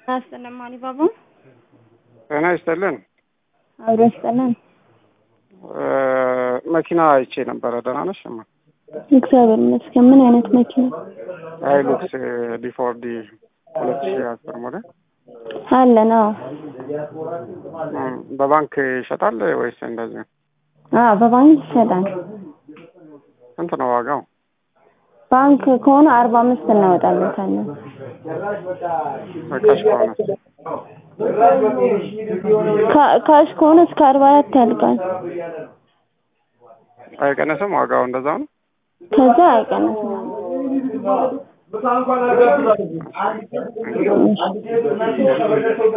አስጠለማኒ ባባ ጤና ይስጥልን። አብሮ ያስጠላን። መኪና አይቼ ነበረ። ደህና ነሽ? እማ እግዚአብሔር ይመስገን። ምን አይነት መኪና? ሃይሉክስ ዲፎርዲ ሁለት ሺ አስር ሞዴል አለን? አዎ እም፣ በባንክ ይሸጣል ወይስ እንደዚህ? አዎ፣ በባንክ ይሸጣል። ስንት ነው ዋጋው? ባንክ ከሆነ አርባ አምስት እናወጣለታለን። በካሽ ከሆነ ካ- ካሽ ከሆነ እስከ አርባ አራት ያልቃል። አይቀነስም? ዋጋው እንደዛ ነው? ከዛ አይቀንስም። እሺ።